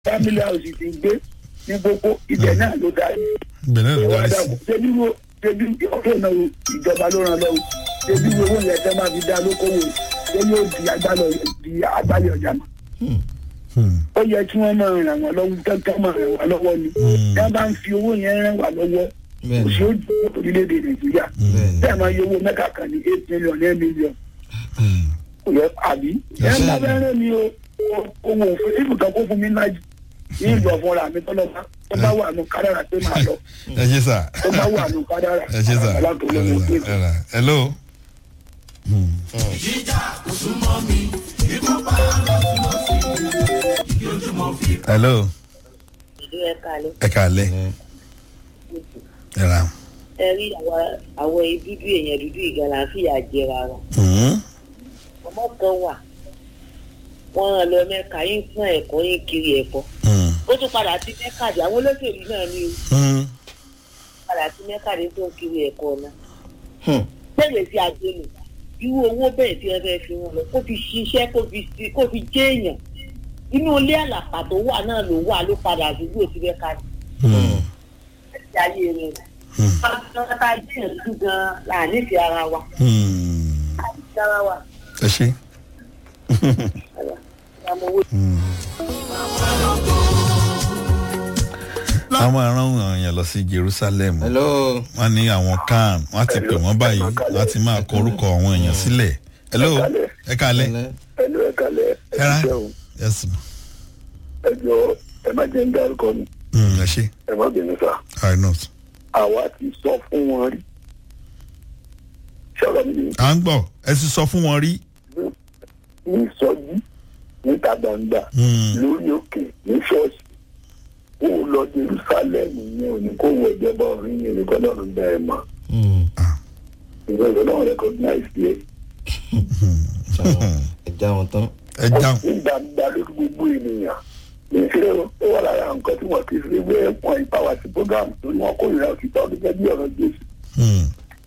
family house ti gbé ní gbogbo ibẹ̀ náà ló darí ibẹ̀ náà ló ìwà darí sí. dàgbò ṣebí wo ṣebí ọ̀fẹ́ náà o, ìjọba ló ràn lọ́wọ́ ṣebí wo owó yẹn tẹ́ máa fi dá lókòwò ṣé yóò di agbálẹ̀ di agbálẹ̀ ọjà mọ́ Hmm. ó yẹ kí wọ́n máa ràn wọ́n lọ́wọ́ kankan máa ràn wọ́n lọ́wọ́ ni Hmm. tí wọ́n bá ń fi owó yẹn ràn wá lọ́wọ́ Bẹ́ẹ̀ni. kò sí ó dùn orílẹ̀-èdè nàìjíríà Bẹ́ẹ̀ni. bẹ́ẹ̀ máa yọ owó mẹ́ta kan ní eight million nine million Hmm. kò yẹ àbí ẹ̀ ń bá bẹ́ẹ̀ rẹ̀ mi o owó òfin ibùdó kó fún mi náà ní ìlú ọ̀fọ̀ra mi tọ́lọ́ bá tó bá wà nù kádàrà pé màá lọ ẹ ṣe sà tó bá wà nù kádàrà ẹ ṣe sà alátòlóyún ẹ pé ṣe sà hello. Hmm. hello ìlú ẹ̀ka lẹ́ ẹ kàlẹ́ ẹ ra. ẹ rí àwa- àwọn dúdú èèyàn dúdú ìgbàlá fìyà jẹra wa Hmm. ọmọ kan wà wọn rán lọ mẹ́ka yín fún ẹ̀kọ́ yín kiri ẹ̀kọ́ Hmm. ó tún padà sí mẹ́ka dé àwọn olóṣèlú náà ní o Hmm. padà sí mẹ́ka dé tó ń kiri ẹ̀kọ́ náà bẹ́ẹ̀ sí àjẹlò irú owó bẹ́ẹ̀ tí wọ́n fẹ́ fi wọn lọ kó fi ṣiṣẹ́ kó fi sí- kó fi jẹ́ èèyàn inú ilé àlàpà tó wà náà ló wà ló padà àdúgbò sí mẹ́ka dé Hmm. ti ayé rẹ̀ Hmm. pátápátá jẹ́ ìlú gan-an là nífẹ̀ẹ́ ara wa Hmm. nífẹ̀ẹ́ ara wa ẹ ṣe. àmọ́ owó wọ́n máa rán àwọn èèyàn lọ sí jerusalem hello. wọ́n ní àwọn kan wọ́n ti pè wọ́n báyìí wọ́n ti máa kọ orúkọ àwọn èèyàn sílẹ̀ hello ẹ kàlẹ́ ẹnu ẹ̀ka lẹ̀ ẹ ra ṣeun yes ma. ẹ jọ ẹ má jẹ́ ń dárúkọ mi Hmm, ẹ ṣe ẹ má bínú sá i know. àwa ti sọ fún wọn rí ṣọlọ mi ní à ń gbọ́ ẹ ti sọ fún wọn rí. ní sọjí níta gbangba Hmm. lórí òkè ní ṣọ́ọ̀ṣì kó o lọ jerusalem ní òní kó wọ ìjọba ọ̀rìn yẹn ní kọ́lọ́run bẹ́ẹ̀ mọ́ ìwé ìwé náà recognize yẹ ẹ já wọn tán. ẹ dáhùn. nígbà gbà lórí gbogbo ènìyàn ìṣe ó wà lára nǹkan tí wọ́n ti fi wé wọn ìpawà sí program torí wọn kórìíra òtítọ́ gẹ́gẹ́ bí ọ̀rọ̀ jésù Hmm.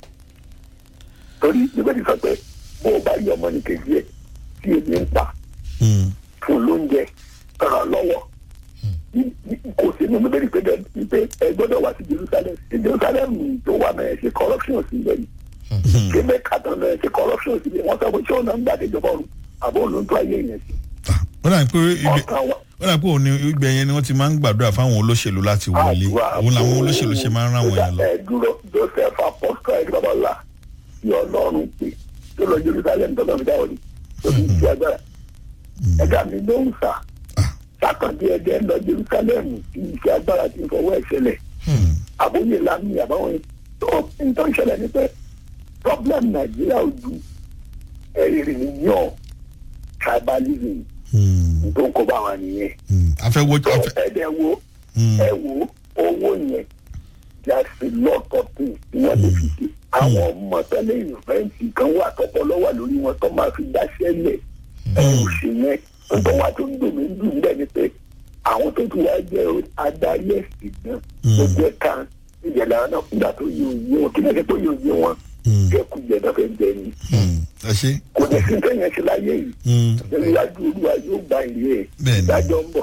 torí nígbàdí sọ pé bó o bá yọ ọmọ ní kejì ẹ tí ebi ń pa Hmm. fún lóúnjẹ ràn lọ́wọ́ Ní- ní- kò sí nínú bíbélì pé dẹ- pé ẹ gbọ́dọ̀ wá sí jerusalem ní jerusalem tó wà náà ẹ ṣe corruption sí ibẹ̀ yìí ṣé bẹ́ẹ̀ kàtàn náà ẹ ṣe corruption sí ibẹ̀ wọ́n sọ pé ṣé ọ̀nà ń gbà déjọba ọ̀run àbọ̀ òun ló ń tó ayé yẹn sí Ah, ó dà pé ibẹ̀ ọ̀kan wà ó dà pé òun ni ibẹ̀ yẹn ni wọ́n ti máa ń gbàdúrà fáwọn olóṣèlú láti wọlé òun làwọn olóṣèlú ṣe máa ń rán àwọn èèyàn lọ. ẹ dúró joseph apostol ẹ babalá tí ọlọ́run pè tó lọ jerusalem tó lọ fi dáwọ́ ni tó fi ti agbára ẹ̀dá mi ló ń sà sákàndé ẹ̀dẹ́ ń lọ jerusalem tí iṣẹ́ agbára ti ń fọwọ́ ẹ̀ ṣẹlẹ̀ Hmm. àbóyè lami àbáwọn tó ń tó ń ṣẹlẹ̀ ní pé problem nàìjíríà ò ju ènìyàn tribalism Hmm. tó ń kó bá wa nìyẹn Hmm. afẹ́wọ́ tó afẹ́. ẹ̀dẹ̀ wo Hmm. ẹ wo owó yẹn there's a lot of things tí wọ́n lè fi ṣe àwọn ọmọ tẹ́lẹ̀ ìfẹ́ǹtì kan wà tọpọ lọ́wọ́ lórí wọn tó máa fi dáṣẹ́ lẹ̀ ẹ ò ṣe yẹn nítorí wá tó ń dùn mí dùn bẹ́ẹ̀ ni pé àwọn tó ti wá jẹ́ adarí ẹ̀sìn náà tó jẹ́ kan ìjẹ̀lẹ̀ àwọn náà nígbà tó yẹ òye wọn kí lẹ́sẹ̀ tó yẹ òye wọn Hmm. jẹkújẹ náà fẹ́ jẹ ni Hmm. ẹ ṣe. kò ní sí sẹ́yìn ṣe láyé yìí Hmm. ìrìnàjò olúwa yóò gba ìlú ẹ̀ Bẹ́ẹ̀ni. ìdájọ́ ń bọ̀.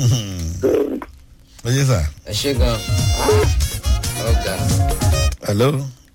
ẹ ṣe sà. ẹ ṣe gan. ọgá. hello.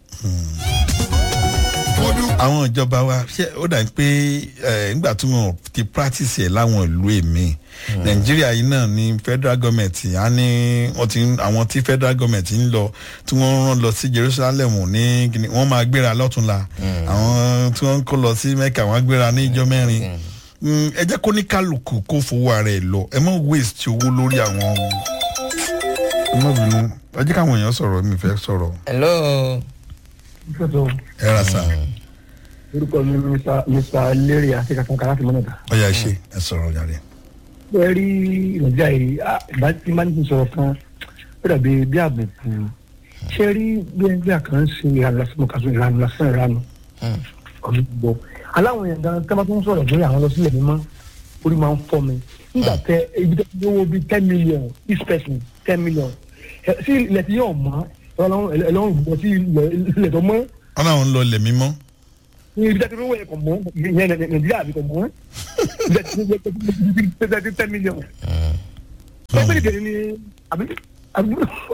àwọn ìjọba wa ṣé ó dà pé ẹ, nígbà tí wọn ti practice ẹ láwọn ìlú èmi nàìjíríà yìí náà ní federal government á ní wọn ti ń- àwọn tí federal government ń lọ tí wọn rán lọ sí jerusalem ní kíni wọn máa gbéra lọ́túnla àwọn tí wọn ń kó lọ sí mecca wọn á gbéra ní ìjọ mẹ́rin Mm, ẹ jẹ́ kó ní kálukú kó fowó ara ẹ̀ lọ ẹ má waste owó lórí àwọn ẹ má bínú ẹ jẹ́ káwọn èèyàn sọ̀rọ̀ mi fẹ́ sọ̀rọ̀ hello. ẹ ra sà orúkọ mi ni Mr. Mr. Lérí àti kankan láti mọ́nàdà. ọ yà ṣe ẹ sọ̀rọ̀ yàrá. ẹ rí nàìjíríà yìí ah, ìbá tí máa ń tún sọ̀rọ̀ kan ó dàbí bí àbùkù ṣé rí bí ẹgbẹ́ àkàn ń ṣe ìlànà lásán mo kà sọ ìlànà lásán ìlànà ọ̀nà gbọ́ aláwọn èèyàn gan tẹ́ bá tún sọ̀rọ̀ lórí àwọn lọ sílẹ̀ mímọ́ orí máa ń fọ́ mi nígbà tẹ ibi tó ti owó bíi ten million each person ten million ẹ, sí ilẹ̀ tí yóò mọ́ ẹlọ́run ìgbọ́ sí ilẹ̀ tó mọ́ wọn náà ń lọ ilẹ̀ mímọ́ ní ibi tẹ́tí owó yẹn kò mọ́ ìyẹn nàìjíríà àbí kò mọ́ ibi tẹ́tí ten million ẹgbẹ́ ìdèrè ni àbí àbí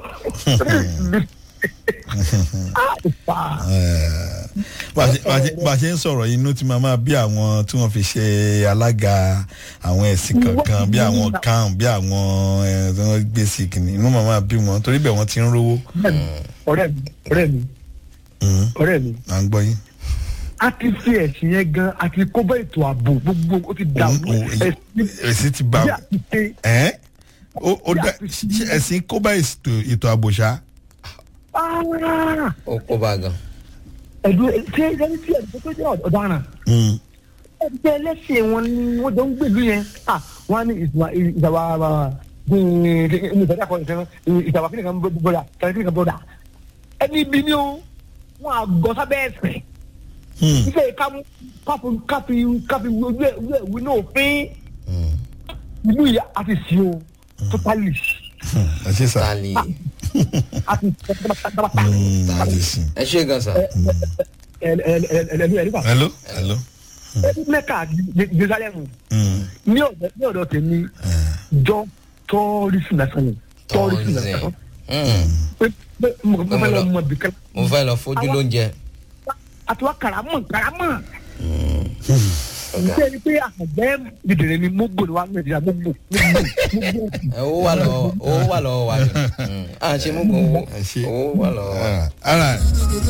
ah ìfà bá a ṣe- bá a ṣe- bá a ṣe ń sọ̀rọ̀ yìí inú tí máa máa bí àwọn tí wọ́n fi ṣe alága àwọn ẹ̀sìn kankan bí àwọn kan bí àwọn ẹ̀ tí wọ́n gbé sí kìnnì inú máa máa bí wọn torí bẹ́ẹ̀ wọ́n ti ń rówó ọ̀rẹ́ mi ọ̀rẹ́ mi Mm, ọ̀rẹ́ mi à ń gbọ́ yín. a ti fi ẹ̀sìn yẹn gan a ti kó bá ètò ààbò gbogbo ó ti dà Òun- òun- ẹ̀sìn èsì ti bá bí a ti ṣe ẹ́ ó ó dá ṣé ẹ̀sìn kó bá ètò ètò àbòṣá. Ah! ó kó bá gan. ẹ̀dùn ṣé ẹni tí ẹ̀dùn tó jẹ́ ọ̀daràn Mm, ẹgbẹ́ ẹlẹ́sìn wọn ni wọ́n jọ ń gbèlú yẹn ah wọ́n á ní ìsìnwá ìjàmbá ìjàmbá kan ìjàmbá ìjàmbá kí nìkan bọ́dà kí nìkan bọ́dà ẹni ibi ni ó wọ́n á gọ sábẹ́ ẹ̀sìn mm, ife káfí káfí káfí káfí ojú ẹ̀ ojú ẹ̀ wí náà òfin ìlú yìí a ti sí o totally mm, ẹ ṣe sà. tali a ti dábàtà Mm, a ti sìn. ẹ ṣe gan sa. ẹlẹ́nu ẹ̀ nípa hello hello. mẹ́ka jerusalem Mm, ní ọ̀dọ̀ ní ọ̀dọ̀ tèmi jọ tọ́ọ̀rìsì lásán ni tọ́ọ̀rìsì lásán Tourism. Mm. pé pé mo mo fẹ́ lọ mọ bìkan mo fẹ́ lọ fojú lóúnjẹ. àti wá karamọ̀ karamọ̀ ọ̀gá ṣé ẹni pé àgbẹ̀ dìdìrín ni mo gbòòrò wa nàìjíríà mo gbò mo gbò mo gbò ẹ, owó wà lọ́wọ́ owó wà lọ́wọ́ wa ni. Mm. à ń ṣe mú gbọ́ owó ẹ ṣe. owó wà lọ́wọ́ wa. Ah, all right.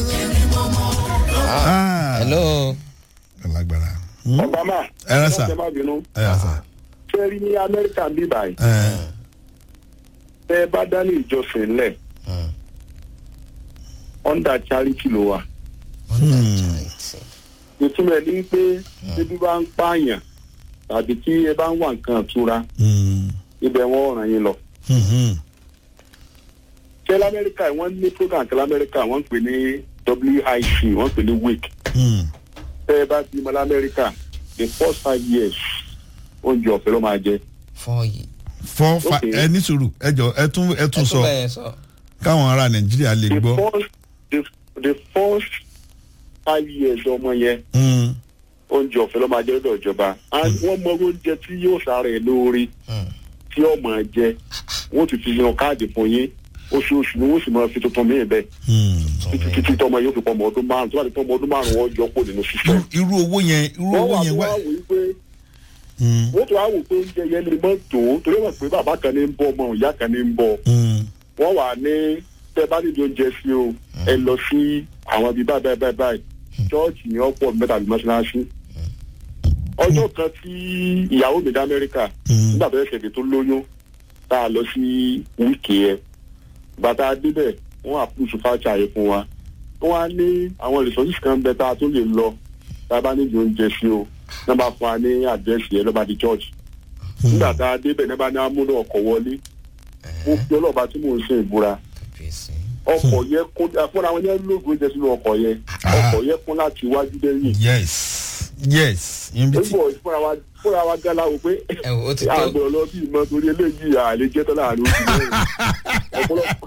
Ah. hello. lágbára. Mm, obama ẹ rẹ sà ẹ má bínú ẹ rẹ sà. ṣé rí ní amẹ́ríkà ń bí báyìí ẹ tẹ́ ẹ bá dání ìjọsìn lẹ̀ Mm. under charity ló wà ìtumọ̀ ẹ̀ ní pé bíbí bá ń pààyàn tàbí tí ẹ bá ń wà nǹkan ìtura Mm, ibẹ̀ wọ́n ràn yín lọ. mhm, ṣé lamẹ́ríkà wọ́n ní program kan lamẹ́ríkà wọ́n ń pè ní WIC wọ́n ń pè ní WIC mm. tẹ́ ẹ bá bímọ lamẹ́ríkà the first five years oúnjẹ ọ̀fẹ́ ló máa jẹ. fọ́ yìí. four five Okay. ẹ ní sùúrù ẹ jọ ẹ tún ẹ tún ẹ sọ tún bẹ́ẹ̀ sọ. káwọn ará nàìjíríà lè the gbọ́. first the, the first five years ọmọ yẹn Mm, oúnjẹ ọ̀fẹ́ ló máa jẹ lọ́dọ̀ ìjọba and wọ́n mọ oúnjẹ tí yóò sára ẹ̀ lóore Mm. tí ó máa jẹ wọ́n ti fi yan káàdì fún yín oṣooṣù ni wọ́n sì máa fi tuntun míì bẹ́ẹ̀ mm. títí títí tọmọ yóò fi pọ ọmọ ọdún márùn tó bá ti pọ ọmọ ọdún márùn wọ́n yọ kó nínú sísẹ. Irú- irú owó yẹn irú wọ́n owó wà yẹn tó wá. wá wò ó pé Mm, wọ́n tó wá wò pé oúnjẹ yẹn lè mọ́ tó torí wọ́n pé bàbá kan ní ń bọ̀ ọmọ ìyá kan ní ń bọ̀ mm, wọ́n wà ní tẹ́ bá nídìí oúnjẹ sí o ẹ lọ sí àwọn ibi báyìí báyìí báyìí báyìí chọ́ọ̀chì ní ọ̀pọ̀ mẹ́ta àbí mọ́ṣáláṣí. ọjọ́ kan tí ìyàwó mi dá amẹ́ríkà Mm. nígbà tó yẹ ṣẹ̀dẹ̀ tó lóyún tá a lọ sí wíìkì yẹn bàtà débẹ̀ wọ́n àpùsù fájà yẹn fún wa wọ́n á ní àwọn resources kan bẹ tá a tó lè lọ tá a bá nídìí oúnjẹ sí o náà bá fún wa ní àdírẹ́sì yẹn lọ́ba di church nígbà tá a débẹ̀ náà bá ní amúnú ọkọ̀ wọlé mo fi ọlọ́ọ̀bá tí mò ń ṣe ìbúra kàbíyèsí. ọkọ̀ yẹn kún fúnra wọn yẹn lóògùn oúnjẹ sínú ọkọ̀ yẹn ọkọ̀ yẹn kún láti iwájú dẹ́yìn yes yes ibi tí nígbà fúnra wa fúnra wa gánà wò pé ẹ wò ó ti tó. àgbẹ̀ lọ bí ìmọ̀ torí eléyìí àlè jẹ́ tán láàrin oṣù mẹ́rin ọ̀pọ̀lọpọ̀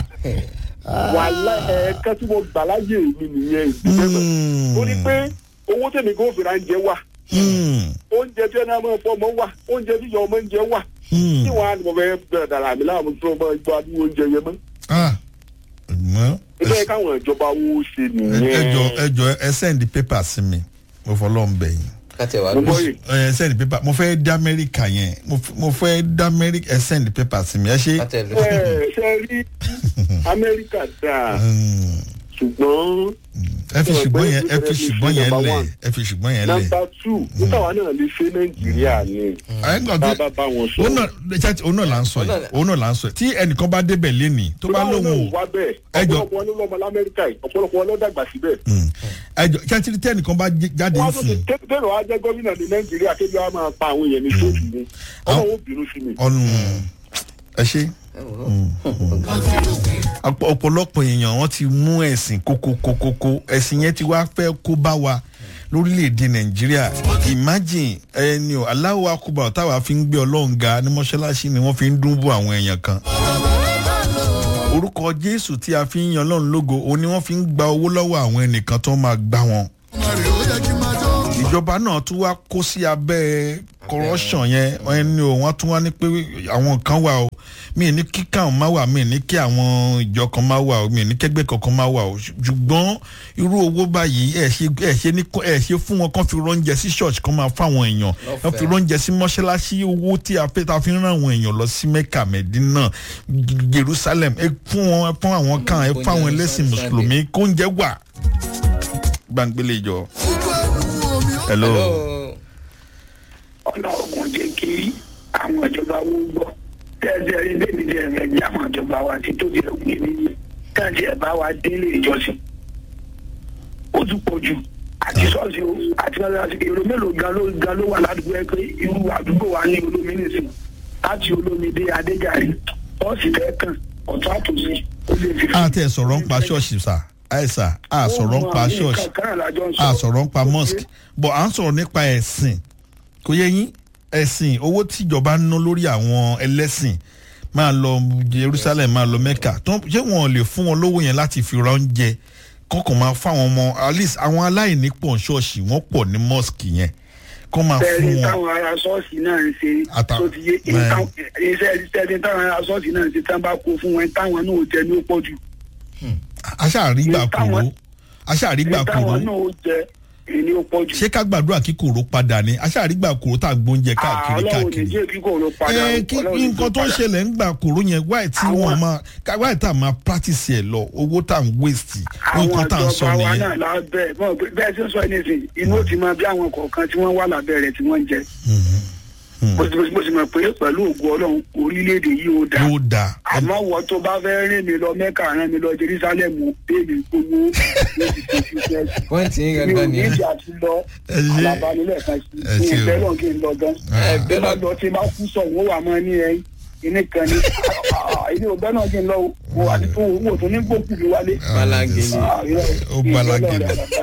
wàhálà ẹ̀ẹ̀kan tí mo gbà láyé mi nìyẹn ìdílé ó ní pé owó tèmi kò fìrà ń jẹ wà Mm, oúnjẹ tí ẹni àmọ́ ọ̀pọ̀ ọmọ wà oúnjẹ tí ìyá ọmọ ń jẹ wà mm. tí wọn á ní mo fẹ́ bẹ̀rẹ̀ dàrà mi láàmú tí wọ́n bá gbọ́ adúgbò oúnjẹ yẹn mọ́ ah mọ ilé káwọn ìjọba wo ṣe nìyẹn ẹjọ ẹjọ ẹ send paper sí mi mo fọlọ́ ń bẹ̀ yín káti ẹ̀ wá mo lọ. gbọ́ yìí ẹ send paper mo fẹ́ dá amẹ́ríkà yẹn mo f- mo fẹ́ dá amẹ́ríkà ẹ send paper sí mi ẹ ṣe. káti ẹ̀ lọ. ẹ ṣe rí amẹ́ríkà dáa Mm, ṣùgbọ́n ẹ fi ṣùgbọ́n yẹn ẹ fi ṣùgbọ́n yẹn lẹ̀ ẹ fi ṣùgbọ́n yẹn lẹ̀. nọ́mbà tù nígbà wa náà lè ṣe nàìjíríà ni ẹ gbọ́ bá tí bá bá wọn sọ. òun náà ṣáàtì òun náà là ń sọ yìí òun náà là ń sọ yìí tí ẹnìkan bá débẹ̀ lénìí tó bá lóun ò wá bẹ́ẹ̀ ẹjọ́- ọ̀pọ̀lọpọ̀ wọn ló lọ́mọ lamẹ́ríkà yìí ọ̀pọ̀lọpọ̀ wọn ló dàgbà síbẹ̀. ẹjọ ṣáàtì tí ẹnìkan bá jẹ- jáde wọ́n á ń tó sìn ti tẹ́lẹ̀ wá jẹ́ gómìnà ní nàìjíríà kébí wa máa pa àwọn èèyàn ní sóòtù ni ọlọ́run ó bínú sí mi. ọ̀nù ẹ ṣe. ẹ wò ó. Ọ̀pọ̀- ọ̀pọ̀lọpọ̀ èèyàn wọ́n ti mú ẹ̀sìn kókókókókó ẹ̀sìn yẹn ti wá fẹ́ kó bá wa lórílẹ̀‐èdè nàìjíríà imagine ẹni o aláwọ̀ akóbá táwa fi ń gbé ọlọ́run ga ní mọ́ṣáláṣí ni wọ́n fi ń dún bó àwọn èèyàn kan orúkọ jésù tí a fi ń yan ọlọ́run lógo òun ni wọ́n fi ń gba owó lọ́wọ́ àwọn ẹnìkan tó máa gbá wọn ìjọba náà tún wá kó sí abẹ́ corruption yẹn wọ́n ní o wọ́n tún wá ní pé àwọn kan wà o mi ní kí káwọn máa wà mi ní kí àwọn ìjọ kan máa wà o mi ní kẹgbẹ́ kankan máa wà o ṣùgbọ́n irú owó báyìí ẹ̀ ṣe ẹ̀ ṣe ní ẹ̀ ṣe fún wọn kán fi rọ́njẹ sí church kán máa fáwọn èèyàn kán fi rọ́njẹ sí mọ́ṣáláṣí owó tí a fẹ́ ta fi ń rán àwọn èèyàn lọ sí mecca medina jerusalem ẹ fún wọn ẹ fún àwọn kan ẹ fún àwọn ẹlẹ́sìn mùsùlùmí kóúnjẹ wà gbangbélé ìjọ. hello. Hello. ọ̀nà ogun jẹ́ kí àwọn ìjọba wo gbọ́ tẹ́sí ẹni débi jẹ́ ẹ̀rẹ̀ jẹ́ àwọn ìjọba wa ti tó di òpin níyì tẹ́sí ẹ̀ bá wa délé ìjọsìn ó tún pọ̀ jù àti ṣọ́ọ̀ṣì o àti mọ́sálásí èrò mélòó gan ló gan ló wà ládùúgbò ẹ pé irú àdúgbò wa ní olómi nìsín láti olómi dé adéjàre ṣọ́ọ̀ṣì tẹ́ kàn ọ̀tún àtòsí ó lè fi. a tẹ sọ̀rọ̀ ń pa ṣọ́ọ̀ṣì sà àìsà a sọ̀rọ̀ ń pa ṣọ́ọ̀ṣì a sọ̀rọ̀ ń pa mosque but à ń sọ̀rọ̀ nípa ẹ̀sìn kò yẹ yín ẹ̀sìn owó tíjọba ń ná lórí àwọn ẹlẹ́sìn máa lọ jerusalem máa lọ mecca tó ṣé wọn lè fún wọn lówó yẹn láti fi ra oúnjẹ kọ́kàn máa fáwọn ọmọ at least àwọn aláìní pọ̀ ṣọ́ọ̀ṣì wọ́n pọ̀ ní mosque yẹn kọ́ máa fún tẹ́lẹ̀ wọn. táwọn ará ṣọ́ọ̀ṣì náà ń ṣe Ata- tó ti yé bẹ́ẹ̀. iṣẹ́ tẹ́lẹ̀ táwọn ará ṣọ́ọ̀ṣì náà ń ṣe tán bá kó fún wọn táwọn náà ò jẹ ní ó pọ̀ jù aṣáàrígbà kúrò táwọn- aṣáàrígbà kúrò táwọn náà ó jẹ ní ó pọ̀ jù. ṣé ká gbàdúrà kí kòró padà ni aṣáàrígbà kòró tá a gbóúnjẹ káàkiri ọlọ́run ní káàkiri. jẹ́ kí kò ló padà. ẹ kí Ọlọ́run ní nǹkan tó ń padà. ṣẹlẹ̀ ń gbà kòró yẹn wáì tí Àwọn- wọ́n máa ká- wáì tá a máa practice ẹ̀ lọ owó tá à ń waste nǹkan tá à ń sọ àwọn ìjọba wa nìyẹn. náà lábẹ́ mọ̀ pé bẹ́ẹ̀ tí ń sọ anything inú ó ti máa bí àwọn kọ̀ọ̀kan tí wọ́n wà lábẹ́ rẹ̀ tí wọ́n ń jẹ. mo sì mo sì mọ̀ pé pẹ̀lú ògùn ọlọ́run orílẹ̀-èdè yìí ó dáa. yóò dáa àmọ́ wọ́n tó bá fẹ́ rìn mí lọ mẹ́kà rán mi lọ jerusalem bẹ́ẹ̀ni gbogbo ní ti fi fi fẹ́ sí. pọ́ǹtì yín mi ò gangan ní nìyẹn. ìjà ti lọ Ẹ ṣé. alábánilẹ̀ kan sí Ẹ ní ṣé o. ìfẹ́ lọ́n kí n lọ gan. ẹ bí bẹ́ẹ̀ bá lọ lọ tí bá kú sọ wọ́n wà mọ́ ní ẹ ìní kan ní ilé ọgbẹ́ náà kí n lọ wò àti tó wò tó ní gbòkú mi wálé. balangeli. Ah, irọ́, Ó balangeli. ìfẹ́ lọ́rẹ̀.